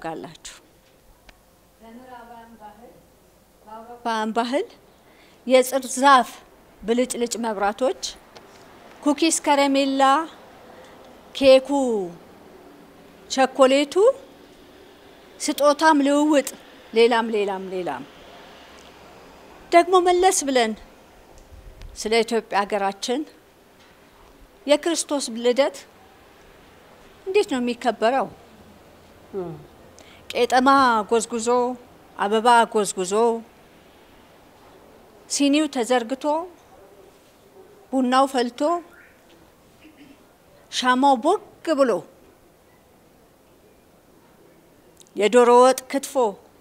ታውቃላችሁ? በአውሮፓውያን ባህል የጽድ ዛፍ ብልጭልጭ መብራቶች፣ ኩኪስ፣ ከረሜላ፣ ኬኩ፣ ቸኮሌቱ፣ ስጦታም ልውውጥ፣ ሌላም ሌላም ሌላም ደግሞ መለስ ብለን ስለ ኢትዮጵያ ሀገራችን የክርስቶስ ልደት እንዴት ነው የሚከበረው? ቄጠማ ጎዝጉዞ አበባ ጎዝጉዞ ሲኒው ተዘርግቶ ቡናው ፈልቶ ሻማው ቦግ ብሎ የዶሮ ወጥ ክትፎ፣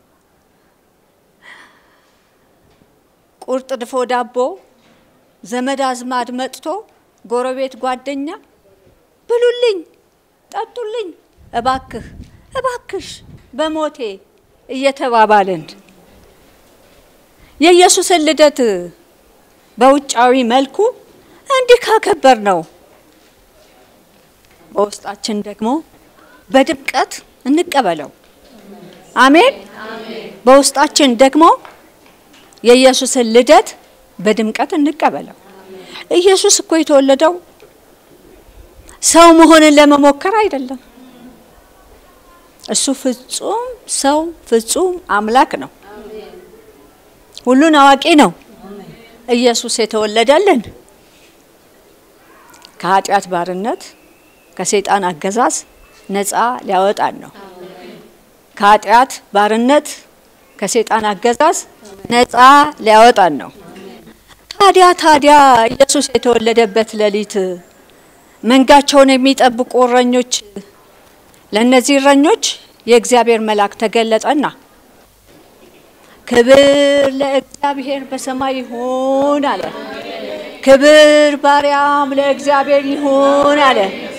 ቁርጥ ድፎ ዳቦ ዘመድ አዝማድ መጥቶ ጎረቤት ጓደኛ ብሉልኝ፣ ጠጡልኝ፣ እባክህ እባክሽ በሞቴ እየተባባልን የኢየሱስን ልደት በውጫዊ መልኩ እንዲህ ካከበር ነው በውስጣችን ደግሞ በድምቀት እንቀበለው። አሜን። በውስጣችን ደግሞ የኢየሱስን ልደት በድምቀት እንቀበለው። ኢየሱስ እኮ የተወለደው ሰው መሆንን ለመሞከር አይደለም። እሱ ፍጹም ሰው ፍጹም አምላክ ነው። ሁሉን አዋቂ ነው። ኢየሱስ የተወለደልን ከኃጢአት ባርነት ከሰይጣን አገዛዝ ነፃ ሊያወጣን ነው። ከኃጢአት ባርነት ከሰይጣን አገዛዝ ነፃ ሊያወጣን ነው። ታዲያ ታዲያ ኢየሱስ የተወለደበት ሌሊት መንጋቸውን የሚጠብቁ እረኞች ለእነዚህ እረኞች የእግዚአብሔር መልአክ ተገለጠና ክብር ለእግዚአብሔር በሰማይ ይሁን አለ። ክብር ባሪያም ለእግዚአብሔር ይሁን አለ።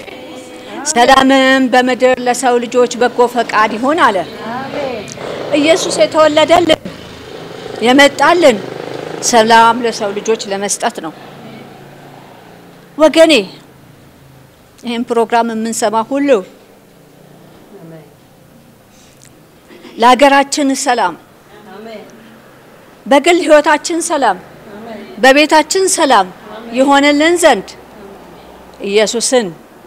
ሰላምም በምድር ለሰው ልጆች በጎ ፈቃድ ይሁን አለ። ኢየሱስ የተወለደልን የመጣልን ሰላም ለሰው ልጆች ለመስጠት ነው። ወገኔ ይህን ፕሮግራም የምንሰማ ሁሉ ለሀገራችን ሰላም፣ በግል ሕይወታችን ሰላም፣ በቤታችን ሰላም የሆነልን ዘንድ ኢየሱስን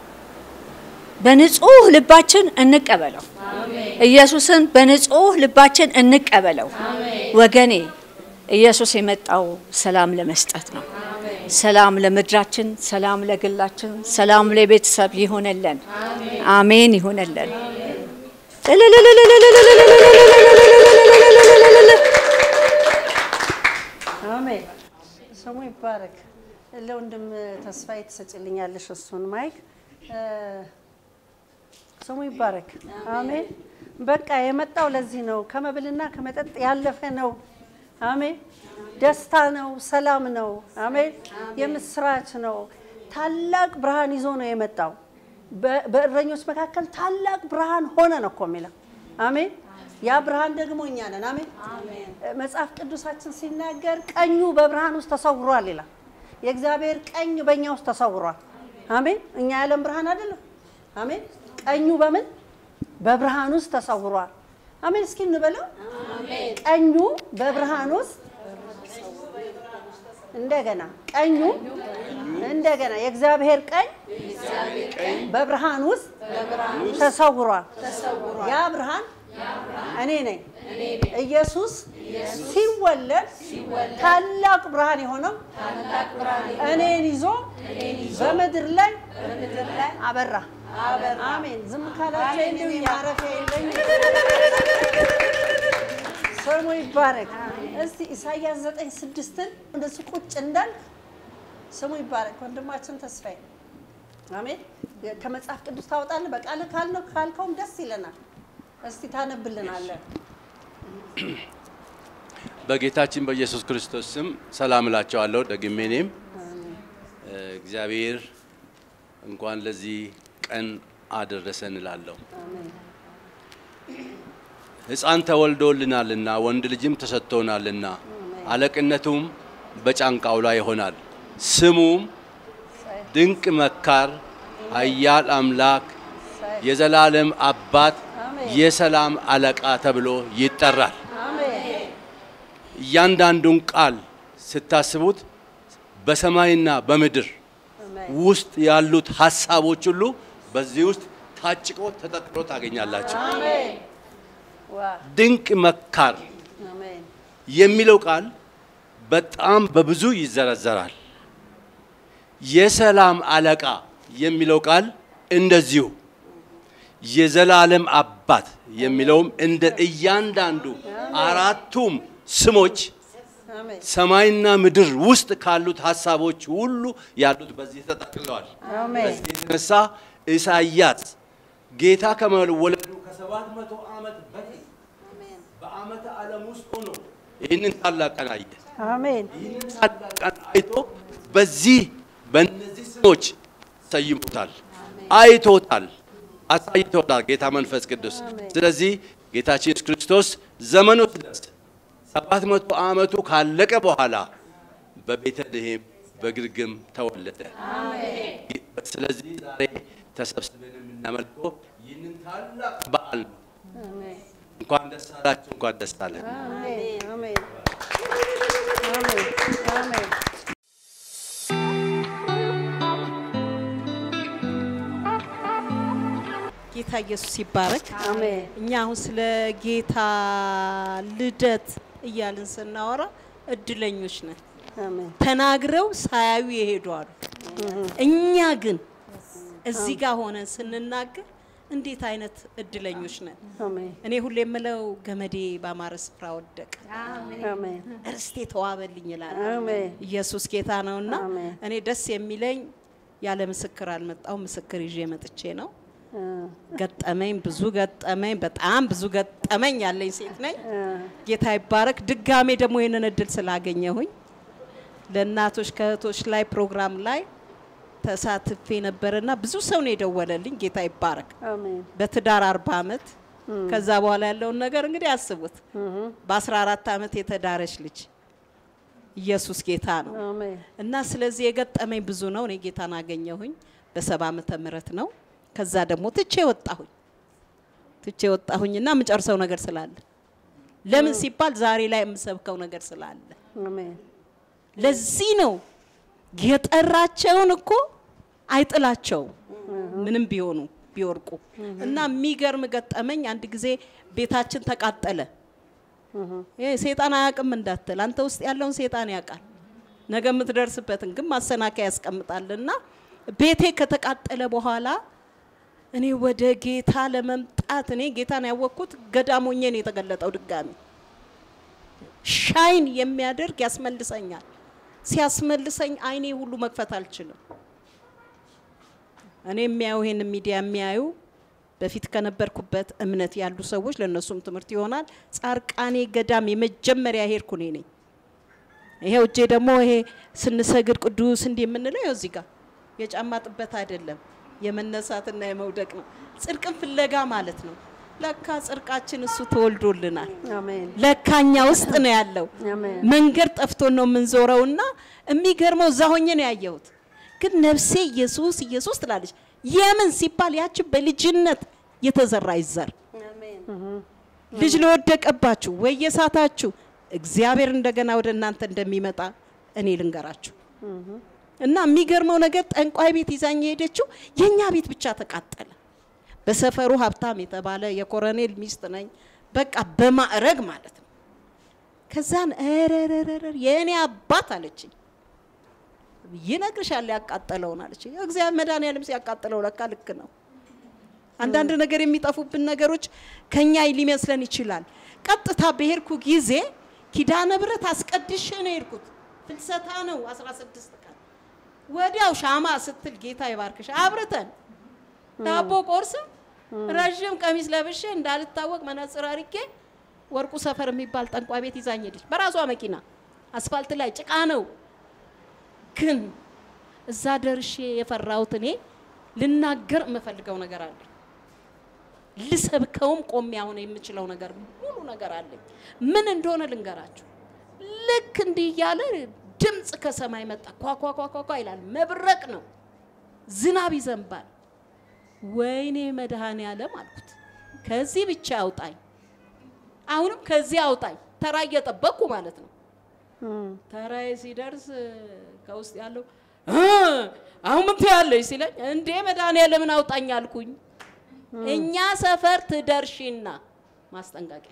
በንጹህ ልባችን እንቀበለው። ኢየሱስን በንጹህ ልባችን እንቀበለው። ወገኔ ኢየሱስ የመጣው ሰላም ለመስጠት ነው። ሰላም ለምድራችን፣ ሰላም ለግላችን፣ ሰላም ለቤተሰብ ይሆነልን። አሜን ይሆነልን። አሜን። ስሙ ይባረክ። ለወንድም ተስፋዬ ትሰጭልኛለሽ እሱን ማይክ። ስሙ ይባረክ። አሜን። በቃ የመጣው ለዚህ ነው። ከመብልና ከመጠጥ ያለፈ ነው። አሜን። ደስታ ነው፣ ሰላም ነው። አሜን። የምስራች ነው። ታላቅ ብርሃን ይዞ ነው የመጣው። በእረኞች መካከል ታላቅ ብርሃን ሆነ ነው እኮ የሚለው። አሜን። ያ ብርሃን ደግሞ እኛ ነን። አሜን። መጽሐፍ ቅዱሳችን ሲናገር ቀኙ በብርሃን ውስጥ ተሰውሯል ይላል። የእግዚአብሔር ቀኝ በእኛ ውስጥ ተሰውሯል። አሜን። እኛ የዓለም ብርሃን አይደለም። አሜን። ቀኙ በምን በብርሃን ውስጥ ተሰውሯል። አሜን። እስኪ እንበለው። ቀኙ በብርሃን ውስጥ እንደገና ቀኙ እንደገና የእግዚአብሔር ቀኝ በብርሃን ውስጥ ተሰውሯል። ያ ብርሃን እኔ ነኝ። ኢየሱስ ሲወለድ ታላቅ ብርሃን የሆነው እኔን ይዞ በምድር ላይ አበራ። አሜን። ዝም ካላቸው እንደው ማረፊያ የለኝ። ስሙ ይባረክ። እስቲ ኢሳያስ ዘጠኝ ስድስትን እንደሱ ቁጭ እንዳልክ ስሙ ይባረክ። ወንድማችን ተስፋዬ አሜን። ከመጽሐፍ ቅዱስ ታወጣለህ። በቃል ካልነው ካልከውም ደስ ይለናል። እስቲ ታነብልናለን። በጌታችን በኢየሱስ ክርስቶስ ስም ሰላም እላቸዋለሁ። ደግሜ እኔም እግዚአብሔር እንኳን ለዚህ ቀን አደረሰን እላለሁ። ሕፃን ተወልዶልናልና ወንድ ልጅም ተሰጥቶናልና አለቅነቱም በጫንቃው ላይ ይሆናል። ስሙም ድንቅ መካር፣ ኃያል አምላክ፣ የዘላለም አባት፣ የሰላም አለቃ ተብሎ ይጠራል። አሜን እያንዳንዱን ቃል ስታስቡት በሰማይና በምድር ውስጥ ያሉት ሀሳቦች ሁሉ በዚህ ውስጥ ታጭቆ ተጠቅሎ ታገኛላችሁ። ዋ ድንቅ መካር አሜን የሚለው ቃል በጣም በብዙ ይዘረዘራል። የሰላም አለቃ የሚለው ቃል እንደዚሁ የዘላለም አባት የሚለውም እንደ እያንዳንዱ አራቱም ስሞች አሜን ሰማይና ምድር ውስጥ ካሉት ሀሳቦች ሁሉ ያሉት በዚህ ተጠቅለዋል። አሜን በዚህ የተነሳ ኢሳይያስ ጌታ ከመወለዱ ከሰባት መቶ ዓመት በፊት በዓመተ ዓለም ውስጥ ሆኖ ይህንን ታላቅ ቀን አየ። አሜን ይህንን ታላቅ ቀን አይቶ በዚህ በእነዚህ ስሞች ሰይሞታል፣ አይቶታል፣ አሳይቶታል ጌታ መንፈስ ቅዱስ። ስለዚህ ጌታችን ኢየሱስ ክርስቶስ ዘመኑ ሲደርስ ሰባት መቶ ዓመቱ ካለቀ በኋላ በቤተልሔም በግርግም ተወለደ። ስለዚህ ዛሬ ተሰብስበን የምናመልከው ይህንን ታላቅ በዓል ነው። አሜን እንኳን ደስ አላችሁ፣ እንኳን ደስ አለን። አሜን አሜን አሜን አሜን ጌታ ኢየሱስ ይባረክ። አሜን እኛ አሁን ስለ ጌታ ልደት እያልን ስናወራ እድለኞች ነን። አሜን ተናግረው ሳያዩ የሄዱ አሉ። እኛ ግን እዚህ ጋር ሆነን ስንናገር እንዴት አይነት እድለኞች ነን። አሜን እኔ ሁሌ የምለው ገመዴ ባማረ ስፍራ ወደቀ፣ አሜን እርስቴ ተዋበልኝ ይላል። አሜን ኢየሱስ ጌታ ነውና አሜን። እኔ ደስ የሚለኝ ያለ ምስክር አልመጣው ምስክር ይዤ መጥቼ ነው። ገጠመኝ ብዙ ገጠመኝ በጣም ብዙ ገጠመኝ ያለኝ ሴት ነኝ። ጌታ ይባረክ። ድጋሜ ደግሞ ይህንን እድል ስላገኘሁኝ ለእናቶች ከእህቶች ላይ ፕሮግራም ላይ ተሳትፌ ነበርና ብዙ ሰው ነው የደወለልኝ። ጌታ ይባረክ። አሜን በትዳር አርባ ዓመት ከዛ በኋላ ያለውን ነገር እንግዲህ አስቡት። በ14 ዓመት የተዳረች ልጅ ኢየሱስ ጌታ ነው። አሜን እና ስለዚህ የገጠመኝ ብዙ ነው። እኔ ጌታን አገኘሁኝ በሰባ ዓመተ ምህረት ነው። ከዛ ደግሞ ትቼ ወጣሁኝ ትቼ ወጣሁኝና የምጨርሰው ነገር ስላለ ለምን ሲባል ዛሬ ላይ የምሰብከው ነገር ስላለ አሜን ለዚህ ነው የጠራቸውን እኮ አይጥላቸውም ምንም ቢሆኑ ቢወርቁ እና የሚገርም ገጠመኝ አንድ ጊዜ ቤታችን ተቃጠለ ይሄ ሴጣን አያውቅም እንዳትል አንተ ውስጥ ያለውን ሴጣን ያውቃል ነገ የምትደርስበትን ግን ማሰናከያ ያስቀምጣልና ቤቴ ከተቃጠለ በኋላ እኔ ወደ ጌታ ለመምጣት እኔ ጌታን ያወቅኩት ገዳም ሆኜ ነው የተገለጠው ድጋሚ ሻይን የሚያደርግ ያስመልሰኛል ሲያስመልሰኝ አይኔ ሁሉ መክፈት አልችልም እኔ የሚያዩ ይሄን ሚዲያ የሚያዩ በፊት ከነበርኩበት እምነት ያሉ ሰዎች ለእነሱም ትምህርት ይሆናል ጻርቃኔ ገዳም የመጀመሪያ ሄድኩ እኔ ነኝ ይሄው እጄ ደግሞ ይሄ ስንሰግድ ቅዱስ እንዲህ የምንለው ይኸው እዚህ ጋር የጫማ ጥበት አይደለም የመነሳትና የመውደቅ ነው ጽድቅን ፍለጋ ማለት ነው ለካ ጽድቃችን እሱ ተወልዶልናል አሜን ለካኛ ውስጥ ነው ያለው አሜን መንገድ ጠፍቶን ነው የምንዞረውና የሚገርመው እዛ ሆኜ ነው ያየሁት ግን ነፍሴ ኢየሱስ ኢየሱስ ትላለች የምን ሲባል ያቺ በልጅነት የተዘራ ይዘር ልጅ ለወደቀባችሁ ወይ የሳታችሁ እግዚአብሔር እንደገና ወደ እናንተ እንደሚመጣ እኔ ልንገራችሁ እና የሚገርመው ነገር ጠንቋይ ቤት ይዛኝ የሄደችው የእኛ ቤት ብቻ ተቃጠለ በሰፈሩ ሀብታም የተባለ የኮረኔል ሚስት ነኝ በቃ በማዕረግ ማለት ነው ከዛን ረረረረ የእኔ አባት አለችኝ ይነግርሻል ያቃጠለውን አለችኝ እግዚአብሔር መድኃኒዓለም ሲያቃጥለው ለካ ልክ ነው አንዳንድ ነገር የሚጠፉብን ነገሮች ከኛ ሊመስለን ይችላል ቀጥታ በሄድኩ ጊዜ ኪዳነ ብረት አስቀድሼ ነው የሄድኩት ፍልሰታ ነው 16 ቀን ወዲያው ሻማ ስትል ጌታ ይባርክሽ አብርተን ዳቦ ቆርስም ረዥም ቀሚስ ለብሼ እንዳልታወቅ መነጽር አርጌ ወርቁ ሰፈር የሚባል ጠንቋ ቤት ይዛኝ ሄደች በራሷ መኪና አስፋልት ላይ ጭቃ ነው ግን እዛ ደርሼ የፈራሁት እኔ ልናገር የምፈልገው ነገር አለ ልሰብከውም ቆሜ አሁን የምችለው ነገር ሙሉ ነገር አለኝ ምን እንደሆነ ልንገራችሁ ልክ እንዲህ እያለ ድምፅ ከሰማይ መጣ ኳኳኳኳኳ ይላል መብረቅ ነው ዝናብ ይዘንባል ወይኔ መድኃኔ ዓለም አልኩት ከዚህ ብቻ አውጣኝ፣ አሁንም ከዚህ አውጣኝ። ተራ እየጠበቅኩ ማለት ነው። ተራዬ ሲደርስ ከውስጥ ያለው "እ፣ አሁን ምን ትያለሽ ሲለኝ እንዴ መድኃኒዓለምን አውጣኝ አልኩኝ። እኛ ሰፈር ትደርሺና ማስጠንቀቂያ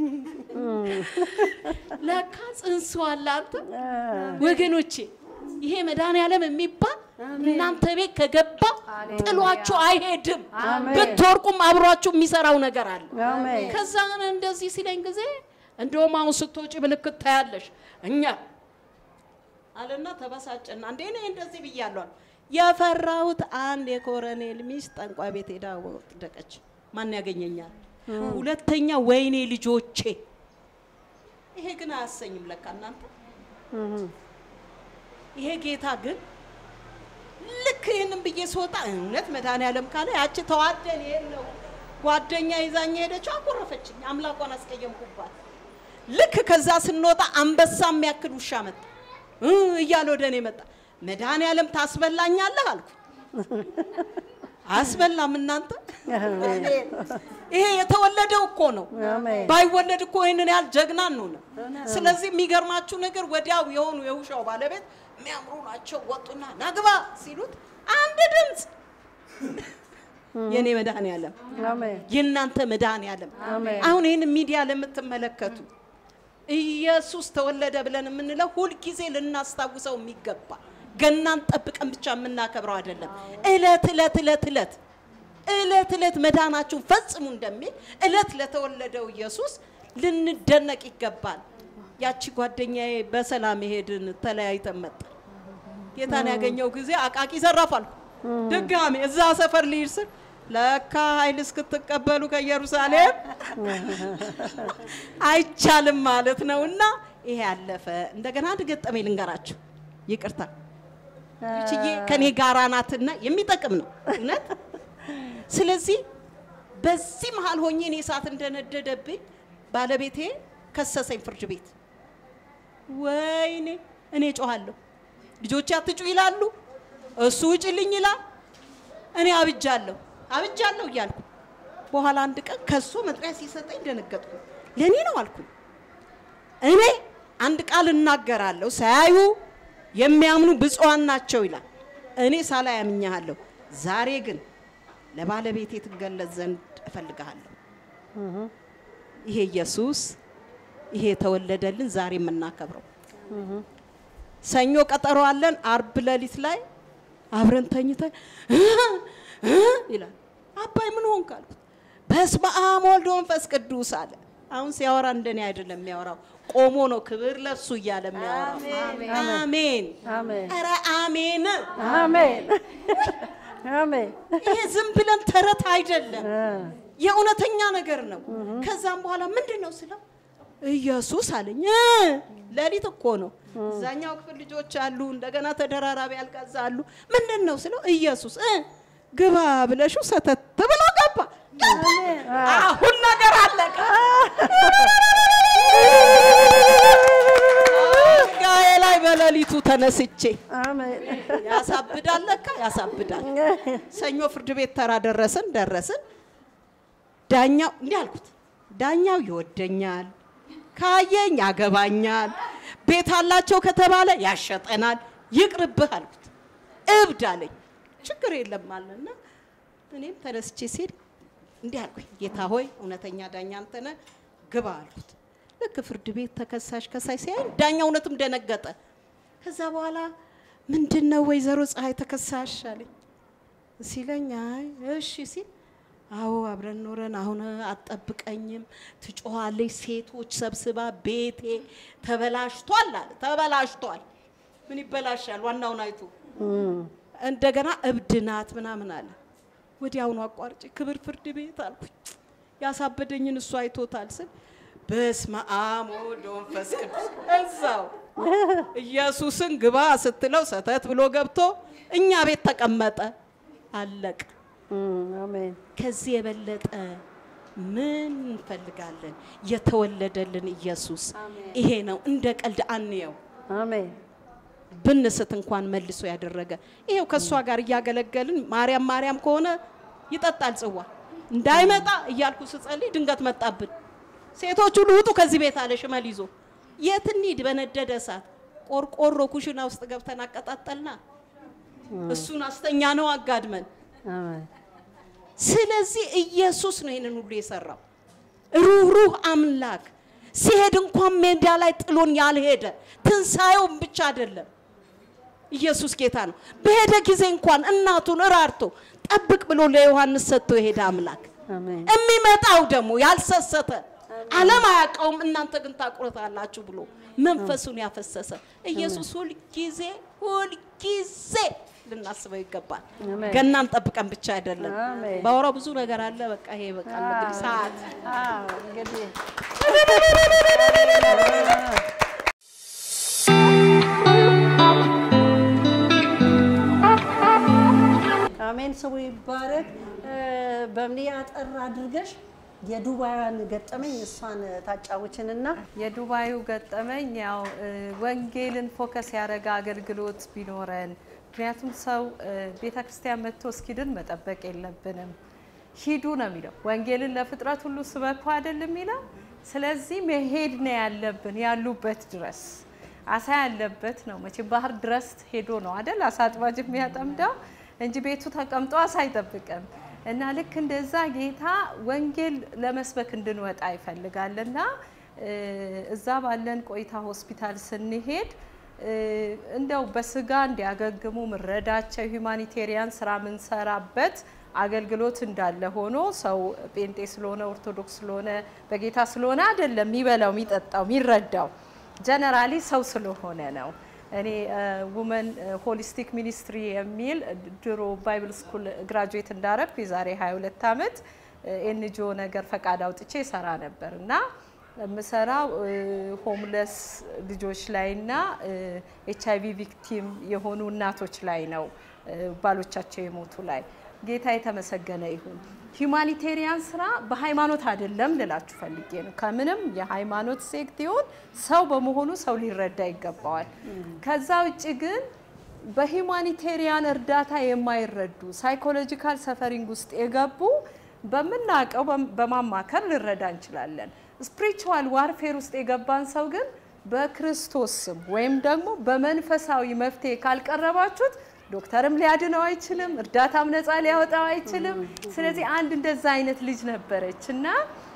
ለካ ጽንሱ አለ አንተ ወገኖቼ ይሄ መድኃኒዓለም የሚባል እናንተ ቤት ከገባ ጥሏችሁ አይሄድም። ብትወርቁም አብሯችሁ የሚሰራው ነገር አለ። አሜን ከዛ እንደዚህ ሲለኝ ጊዜ እንደውም አሁን ስትወጪ ምልክት ታያለሽ እኛ አለና ተበሳጨና እንዴ እኔ እንደዚህ ብያለሁ አለ። የፈራሁት አንድ የኮረኔል ሚስት ጠንቋይ ቤት ሄዳ ወደቀች። ማን ያገኘኛል? ሁለተኛ ወይኔ ልጆቼ። ይሄ ግን አያሰኝም ለካ እናንተ ይሄ ጌታ ግን ልክ ይህንን ብዬ ስወጣ እውነት መድኃኒዓለም ካለ ያቺ ተዋደን ይሄን ነው ጓደኛ ይዛኝ ሄደችው፣ አኮረፈችኝ። አምላኳን አስቀየምኩባት። ልክ ከዛ ስንወጣ አንበሳ የሚያክል ውሻ መጣ እ እያለ ወደ እኔ መጣ። መድኃኒዓለም ታስበላኛለህ አልኩ። አያስበላም እናንተ። ይሄ የተወለደው እኮ ነው። አሜን ባይወለድ እኮ ይህንን ያህል ጀግና እንሆንም። ስለዚህ የሚገርማችሁ ነገር ወዲያው የሆኑ የውሻው ባለቤት የሚያምሩ ናቸው ወጡና ናግባ ሲሉት አንድ ድምፅ የኔ መድኃኒዓለም አሜን የእናንተ መድኃኒዓለም አሜን። አሁን ይህን ሚዲያ ለምትመለከቱ ኢየሱስ ተወለደ ብለን የምንለው ሁልጊዜ ልናስታውሰው የሚገባ ገናን ጠብቀን ብቻ የምናከብረው አይደለም። እለት እለት እለት እለት እለት እለት መዳናችሁን ፈጽሙ እንደሚል እለት ለተወለደው ኢየሱስ ልንደነቅ ይገባል። ያቺ ጓደኛዬ በሰላም ሄድን፣ ተለያይተን መጣ። ጌታን ያገኘው ጊዜ አቃቂ ዘራፋል። ድጋሜ እዛ ሰፈር ልሂድ ስል ለካ ኃይል እስክትቀበሉ ከኢየሩሳሌም አይቻልም ማለት ነው። እና ይሄ ያለፈ እንደገና አንድ ገጠመኝ ልንገራችሁ። ይቅርታ ይችዬ ከኔ ጋራ ናትና የሚጠቅም ነው እውነት። ስለዚህ በዚህ መሀል ሆኜ እኔ እሳት እንደነደደብኝ ባለቤቴ ከሰሰኝ ፍርድ ቤት። ወይኔ እኔ ጮኋለሁ፣ ልጆቼ አትጩ ይላሉ፣ እሱ ውጭልኝ ይላል። እኔ አብጃለሁ አብጃለሁ እያልኩ በኋላ አንድ ቀን ከሱ መጥሪያ ሲሰጠኝ ደነገጥኩ። ለእኔ ነው አልኩኝ። እኔ አንድ ቃል እናገራለሁ፣ ሳያዩ የሚያምኑ ብፁዓን ናቸው ይላል። እኔ ሳላይ አምኜሃለሁ። ዛሬ ግን ለባለቤቴ ትገለጽ ዘንድ እፈልግሃለሁ። ይሄ ኢየሱስ ይሄ የተወለደልን ዛሬ የምናከብረው ሰኞ ቀጠሮ አለን። አርብ ሌሊት ላይ አብረን ተኝተን ይላል። አባይ ምን ሆንክ አልኩት። በስመ አብ ወልድ ወመንፈስ ቅዱስ አለ። አሁን ሲያወራ እንደኔ አይደለም የሚያወራው፣ ቆሞ ነው ክብር ለሱ እያለ የሚያወራው። አሜን አሜን ኧረ አሜን። አሜን አሜን ይሄ ዝም ብለን ተረት አይደለም፣ እ የእውነተኛ ነገር ነው። ከዛም በኋላ ምንድን ነው ስለው ኢየሱስ አለኝ። እ ሌሊት እኮ ነው። እዛኛው ክፍል ልጆች አሉ፣ እንደገና ተደራራቢ አልጋዛ አሉ። ምንድን ነው ስለው ኢየሱስ እ ግባ ብለሽው ሰተት ብሎ ገባ። አሁን ነገር አለቀ። አልጋዬ ላይ በሌሊቱ ተነስቼ አሜን ያሳብዳል፣ ለካ ያሳብዳል። ሰኞ ፍርድ ቤት ተራ ደረስን ደረስን። ዳኛው እንዲህ አልኩት፣ ዳኛው ይወደኛል፣ ካየኝ ያገባኛል፣ ቤት አላቸው ከተባለ ያሸጠናል፣ ይቅርብህ አልኩት። እብድ አለኝ። ችግር የለም አለና እኔም ተነስቼ ሲሄድ እንዲህ አልኩኝ፣ ጌታ ሆይ እውነተኛ ዳኛ አንተ ነህ፣ ግባ አልኩት። ልክ ፍርድ ቤት ተከሳሽ ከሳሽ ሲያይ ዳኛ እውነትም ደነገጠ። ከዛ በኋላ ምንድን ነው ወይዘሮ ፀሐይ ተከሳሽ አለኝ ሲለኝ አይ እሺ ሲል አዎ አብረን ኖረን አሁን አትጠብቀኝም፣ ትጮኻለች፣ ሴቶች ሰብስባ ቤቴ ተበላሽቷል አለ። ተበላሽቷል። ምን ይበላሻል? ዋናውን አይቶ እንደገና እብድ ናት ምናምን አለ። ወዲያውኑ አቋርጬ ክብር ፍርድ ቤት አልኩኝ። ያሳበደኝን እሱ አይቶታል ስል በስመ አብ ወወልድ ወመንፈስ ቅዱስ እዛው ኢየሱስን ግባ ስትለው ሰተት ብሎ ገብቶ እኛ ቤት ተቀመጠ። አለቀ። አሜን ከዚህ የበለጠ ምን እንፈልጋለን? የተወለደልን ኢየሱስ ይሄ ነው። እንደ ቀልድ አንየው። አሜን ብንስት እንኳን መልሶ ያደረገ ይሄው ከእሷ ጋር እያገለገልን ማርያም ማርያም ከሆነ ይጠጣል ጽዋ እንዳይመጣ እያልኩ ስጸልይ ድንገት መጣብን። ሴቶች ሁሉ ውጡ ከዚህ ቤት አለ ሽመል ይዞ። የት እንሂድ? በነደደ እሳት ቆርቆሮ ኩሽና ውስጥ ገብተን አቀጣጠልና እሱን አስተኛ ነው አጋድመን። አሜን። ስለዚህ ኢየሱስ ነው ይህንን ሁሉ የሰራው። ሩህሩህ አምላክ ሲሄድ እንኳን ሜዳ ላይ ጥሎን ያልሄደ ትንሣኤውን ብቻ አይደለም። ኢየሱስ ጌታ ነው። በሄደ ጊዜ እንኳን እናቱን እራርቶ ጠብቅ ብሎ ለዮሐንስ ሰጥቶ የሄደ አምላክ አሜን። የሚመጣው ደግሞ ያልሰሰተ ዓለም አያውቀውም፣ እናንተ ግን ታውቁታላችሁ ብሎ መንፈሱን ያፈሰሰ ኢየሱስ ሁልጊዜ ሁልጊዜ ልናስበው ይገባል። አሜን። ገናን ጠብቀን ብቻ አይደለም። አሜን። ባወራው ብዙ ነገር አለ። በቃ ይሄ በቃ እንግዲህ ሰዓት አዎ እንግዲህ አሜን። ስሙ ይባረክ። በምን አጠር አድርገሽ የዱባይዋን ገጠመኝ እሷን ታጫውችንና የዱባዩ ገጠመኝ ያው እ፣ ወንጌልን ፎከስ ያደረገ አገልግሎት ቢኖረን፣ ምክንያቱም ሰው ቤተ ክርስቲያን መጥቶ እስኪድን መጠበቅ የለብንም። ሂዱ ነው የሚለው። ወንጌልን ለፍጥረት ሁሉ ስበኩ አይደል የሚለው። ስለዚህ መሄድ ነው ያለብን ያሉበት ድረስ አሳ ያለበት ነው። መቼም ባህር ድረስ ሄዶ ነው አይደል አሳ አጥማጅ የሚያጠምደው እንጂ ቤቱ ተቀምጦ አሳ አይጠብቅም። እና ልክ እንደዛ ጌታ ወንጌል ለመስበክ እንድንወጣ ይፈልጋልና እ፣ እዛ ባለን ቆይታ ሆስፒታል ስንሄድ እ፣ እንደው በስጋ እንዲያገግሙ ምረዳቸው ሂውማኒቴሪያን ስራ ምንሰራበት አገልግሎት እንዳለ ሆኖ ሰው ጴንጤ ስለሆነ ኦርቶዶክስ ስለሆነ በጌታ ስለሆነ አይደለም የሚበላው የሚጠጣው የሚረዳው ጀነራሊ ሰው ስለሆነ ነው። እኔ ውመን ሆሊስቲክ ሚኒስትሪ የሚል ድሮ ባይብል ስኩል ግራጁዌት እንዳረግኩ የዛሬ 22 ዓመት ኤንጂኦ ነገር ፈቃድ አውጥቼ ሰራ ነበር እና የምሰራው ሆምለስ ልጆች ላይና ኤች አይቪ ቪክቲም የሆኑ እናቶች ላይ ነው፣ ባሎቻቸው የሞቱ ላይ። ጌታ የተመሰገነ ይሁን። ሂውማኒቴሪያን ስራ በሃይማኖት አይደለም ልላችሁ ፈልጌ ነው። ከምንም የሃይማኖት ሴክት ይሁን ሰው በመሆኑ ሰው ሊረዳ ይገባዋል። ከዛ ውጭ ግን በሂውማኒቴሪያን እርዳታ የማይረዱ ሳይኮሎጂካል ሰፈሪንግ ውስጥ የገቡ በምናውቀው በማማከር ልረዳ እንችላለን። ስፒሪቹዋል ዋርፌር ውስጥ የገባን ሰው ግን በክርስቶስ ስም ወይም ደግሞ በመንፈሳዊ መፍትሄ ካልቀረባችሁት ዶክተርም ሊያድነው አይችልም፣ እርዳታም ነፃ ሊያወጣው አይችልም። ስለዚህ አንድ እንደዛ አይነት ልጅ ነበረች እና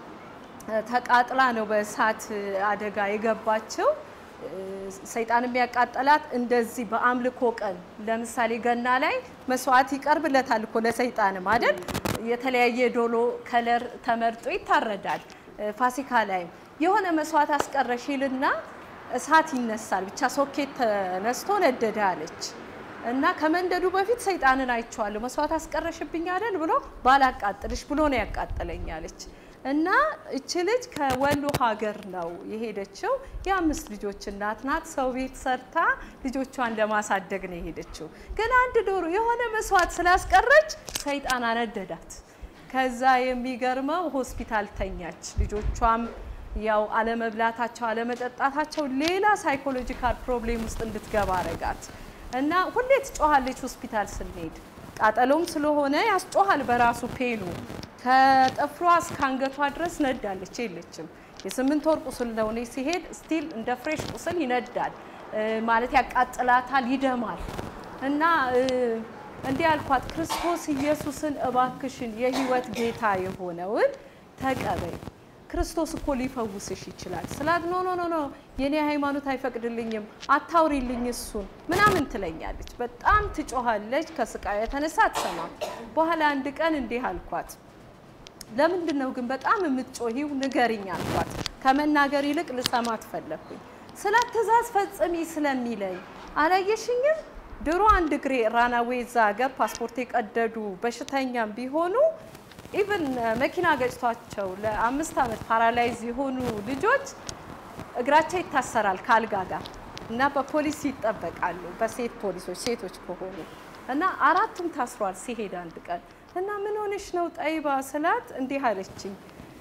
ተቃጥላ ነው በእሳት አደጋ የገባችው። ሰይጣን የሚያቃጠላት እንደዚህ በአምልኮ ቀን ለምሳሌ ገና ላይ መስዋዕት ይቀርብለታል እኮ ለሰይጣንም አይደል? የተለያየ ዶሎ ከለር ተመርጦ ይታረዳል። ፋሲካ ላይም የሆነ መስዋዕት አስቀረሽልና እሳት ይነሳል። ብቻ ሶኬት ተነስቶ ነደደ አለች እና ከመንደዱ በፊት ሰይጣንን አይቼዋለሁ። መስዋዕት አስቀረሽብኝ አይደል ብሎ ባላቃጥልሽ ብሎ ነው ያቃጠለኝ አለች። እና እች ልጅ ከወሎ ሀገር ነው የሄደችው። የአምስት ልጆች እናት ናት። ሰው ቤት ሰርታ ልጆቿን ለማሳደግ ነው የሄደችው። ግን አንድ ዶሮ የሆነ መስዋዕት ስላስቀረች ሰይጣን አነደዳት። ከዛ የሚገርመው ሆስፒታል ተኛች። ልጆቿም ያው አለመብላታቸው፣ አለመጠጣታቸው ሌላ ሳይኮሎጂካል ፕሮብሌም ውስጥ እንድትገባ አረጋት እና ሁሌ ትጮኋለች ሆስፒታል ስንሄድ ቃጠሎም ስለሆነ ያስጮሃል በራሱ ፔኑ ከጥፍሯ እስከ አንገቷ ድረስ ነዳለች፣ የለችም። የስምንት ወር ቁስል ነው። እኔ ሲሄድ ስቲል እንደ ፍሬሽ ቁስል ይነዳል ማለት ያቃጥላታል፣ ይደማል። እና እንዲህ አልኳት፣ ክርስቶስ ኢየሱስን እባክሽን የህይወት ጌታ የሆነውን ተቀበይ፣ ክርስቶስ እኮ ሊፈውስሽ ይችላል ስላት፣ ኖ ኖ ኖ ኖ የኔ ሃይማኖት አይፈቅድልኝም፣ አታውሪልኝ እሱን ምናምን ትለኛለች። በጣም ትጮኻለች። ከስቃዩ የተነሳ አትሰማም። በኋላ አንድ ቀን እንዲህ አልኳት ለምንድን ነው ግን በጣም የምትጮሂው? ንገሪኝ አልኳት። ከመናገር ይልቅ ልሰማት ፈለግኩኝ። ስለ ትእዛዝ ፈጽሚ ስለሚለኝ አላየሽኝም? ድሮ አንድ እግሬ ራናዌ እዛ ሀገር ፓስፖርት የቀደዱ በሽተኛም ቢሆኑ ኢቭን መኪና ገጭቷቸው ለአምስት ዓመት ፓራላይዝ የሆኑ ልጆች እግራቸው ይታሰራል ከአልጋ ጋር እና በፖሊስ ይጠበቃሉ፣ በሴት ፖሊሶች ሴቶች ከሆኑ እና አራቱም ታስሯል። ሲሄድ አንድ ቀን እና ምን ሆነሽ ነው ጠይባ ስላት እንዲህ አለችኝ።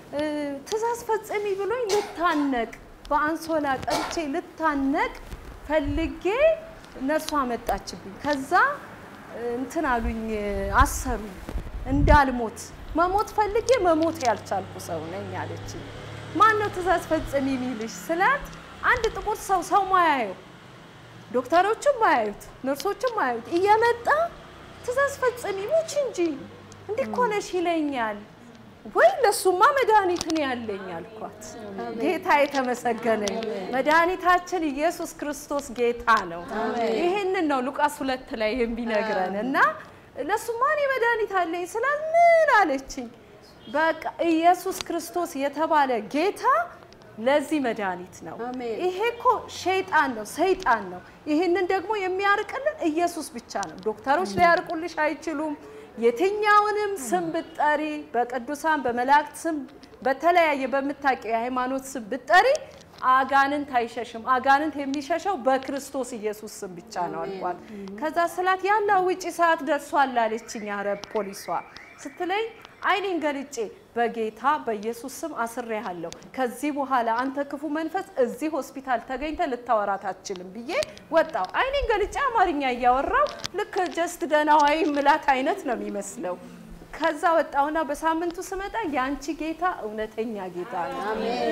ትእዛዝ ፈጽሚ ብሎኝ ልታነቅ በአንሶላ ቀርቼ ልታነቅ ፈልጌ ነርሷ አመጣችብኝ። ከዛ እንትን አሉኝ አሰሩኝ እንዳልሞት መሞት ፈልጌ መሞት ያልቻልኩ ሰው ነኝ አለችኝ። ማን ነው ትእዛዝ ፈጽሚ የሚልሽ ስላት፣ አንድ ጥቁር ሰው ሰው ማያየው ዶክተሮችም ማያዩት ነርሶችም ማያዩት እየመጣ ትእዛዝ ፈጽሚ ሙች እንጂ እንዲህ እኮ ነሽ ይለኛል። ወይ ለሱማ መድኃኒት ነው ያለኝ አልኳት። ጌታ የተመሰገነ ይሁን። መድኃኒታችን ኢየሱስ ክርስቶስ ጌታ ነው። ይህንን ነው ሉቃስ ሁለት ላይ የሚነግረን እና ለሱማ እኔ መድኃኒት አለኝ ስላል ምን አለችኝ። በቃ ኢየሱስ ክርስቶስ የተባለ ጌታ ለዚህ መድኃኒት ነው። ይሄ እኮ ሸይጣን ነው፣ ሰይጣን ነው። ይህንን ደግሞ የሚያርቅልን ኢየሱስ ብቻ ነው። ዶክተሮች ሊያርቁልሽ አይችሉም። የትኛውንም ስም ብትጠሪ በቅዱሳን በመላእክት ስም በተለያየ በምታውቂው የሃይማኖት ስም ብትጠሪ አጋንንት አይሸሽም። አጋንንት የሚሸሸው በክርስቶስ ኢየሱስ ስም ብቻ ነው አልኳት። ከዛ ስላት ያለ ውጪ ሰዓት ደርሷል አለችኝ። አረብ ፖሊሷ ስትለኝ አይኔን ገልጬ በጌታ በኢየሱስ ስም አስሬሃለሁ። ከዚህ በኋላ አንተ ክፉ መንፈስ እዚህ ሆስፒታል ተገኝተ ልታወራት አትችልም ብዬ ወጣው። አይኔን ገልጬ አማርኛ እያወራው ልክ ጀስት ደህና ዋይ ምላት አይነት ነው የሚመስለው። ከዛ ወጣውና በሳምንቱ ስመጣ የአንቺ ጌታ እውነተኛ ጌታ ነው።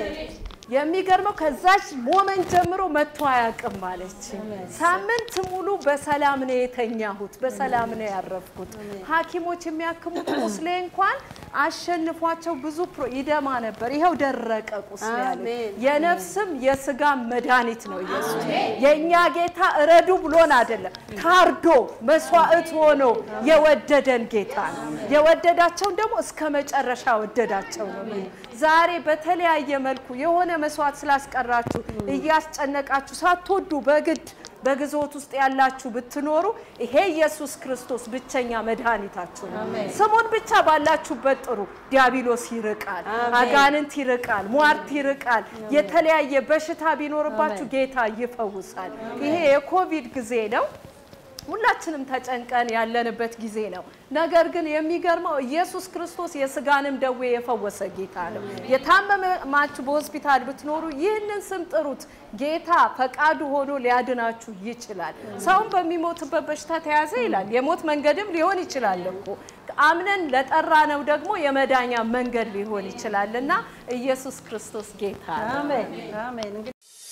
የሚገርመው ከዛች ሞመንት ጀምሮ መጥቶ አያውቅም አለች። ሳምንት ሙሉ በሰላም ነው የተኛሁት፣ በሰላም ነው ያረፍኩት። ሐኪሞች የሚያክሙት ቁስሌ እንኳን አሸንፏቸው ብዙ ፕሮ ይደማ ነበር። ይኸው ደረቀ ቁስሌ ያለ የነፍስም የስጋ መድኃኒት ነው ኢየሱስ። የእኛ ጌታ እረዱ ብሎን አይደለም፣ ታርዶ መስዋዕት ሆኖ የወደደን ጌታ ነው። የወደዳቸውን ደግሞ እስከ መጨረሻ ወደዳቸው ነው። ዛሬ በተለያየ መልኩ የሆነ መስዋዕት ስላስቀራችሁ እያስጨነቃችሁ ሳትወዱ በግድ በግዞት ውስጥ ያላችሁ ብትኖሩ ይሄ ኢየሱስ ክርስቶስ ብቸኛ መድኃኒታችሁ ነው። ስሙን ብቻ ባላችሁበት ጥሩ። ዲያብሎስ ይርቃል፣ አጋንንት ይርቃል፣ ሟርት ይርቃል። የተለያየ በሽታ ቢኖርባችሁ ጌታ ይፈውሳል። ይሄ የኮቪድ ጊዜ ነው። ሁላችንም ተጨንቀን ያለንበት ጊዜ ነው። ነገር ግን የሚገርመው ኢየሱስ ክርስቶስ የስጋንም ደዌ የፈወሰ ጌታ ነው። የታመማችሁ በሆስፒታል ብትኖሩ ይህንን ስም ጥሩት። ጌታ ፈቃዱ ሆኖ ሊያድናችሁ ይችላል። ሰውን በሚሞትበት በሽታ ተያዘ ይላል። የሞት መንገድም ሊሆን ይችላል እኮ አምነን ለጠራ ነው ደግሞ የመዳኛ መንገድ ሊሆን ይችላል እና ኢየሱስ ክርስቶስ ጌታ ነው። አሜን አሜን። እንግዲህ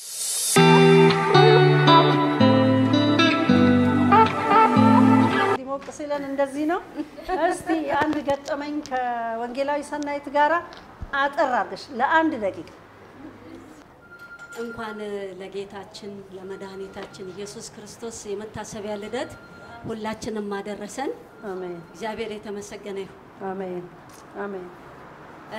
ሞቅ ሲለን እንደዚህ ነው። እስቲ አንድ ገጠመኝ ከወንጌላዊ ሰናይት ጋራ አጠር አድርገሽ ለአንድ ደቂቃ እንኳን ለጌታችን ለመድኃኒታችን ኢየሱስ ክርስቶስ የመታሰቢያ ልደት ሁላችንም አደረሰን። አሜን እግዚአብሔር የተመሰገነ ይሁን። አሜን አሜን እ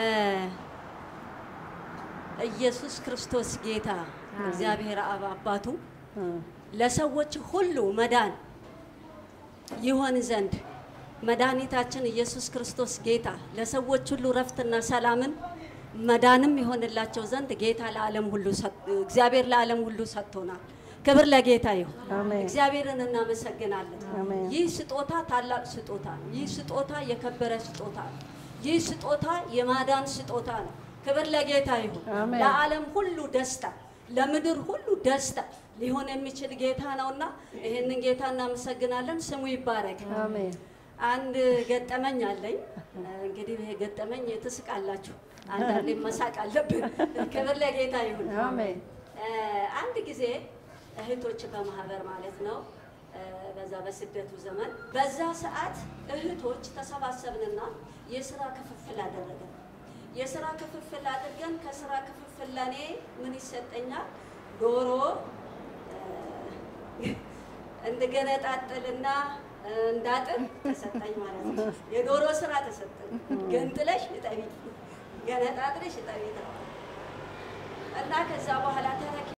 ኢየሱስ ክርስቶስ ጌታ እግዚአብሔር አብ አባቱ ለሰዎች ሁሉ መዳን ይሆን ዘንድ መድኃኒታችን ኢየሱስ ክርስቶስ ጌታ ለሰዎች ሁሉ ረፍትና ሰላምን መዳንም ይሆንላቸው ዘንድ ጌታ ለዓለም ሁሉ ሰጥ- እግዚአብሔር ለዓለም ሁሉ ሰጥቶናል። ክብር ለጌታ ይሁን። አሜን። እግዚአብሔርን እናመሰግናለን። አሜን። ይህ ስጦታ ታላቅ ስጦታ ነው። ይህ ስጦታ የከበረ ስጦታ ነው። ይህ ስጦታ የማዳን ስጦታ ነው። ክብር ለጌታ ይሁን። አሜን። ለዓለም ሁሉ ደስታ፣ ለምድር ሁሉ ደስታ ሊሆን የሚችል ጌታ ነውና ይህንን ጌታ እናመሰግናለን። ስሙ ይባረክ። አሜን አንድ ገጠመኝ አለኝ። እንግዲህ ይሄ ገጠመኝ ትስቃላችሁ፣ አንዳንዴ መሳቅ አለብን። ክብር ለጌታ ይሁን። አሜን እ፣ አንድ ጊዜ እህቶች በማህበር ማለት ነው እ፣ በዛ በስደቱ ዘመን በዛ ሰዓት እህቶች ተሰባሰብንና የስራ ክፍፍል አደረገን። የስራ ክፍፍል አድርገን ከስራ ክፍፍል ለእኔ ምን ይሰጠኛል? ዶሮ እ፣ እንድገነጣጥልና እ፣ እንዳጥብ ተሰጠኝ ማለት ነው። የዶሮ ስራ ተሰጠኝ። ገንጥለሽ እጠቢ፣ ገነጣጥለሽ እጠቢ ተባለ። እና ከዛ በኋላ ተረኪ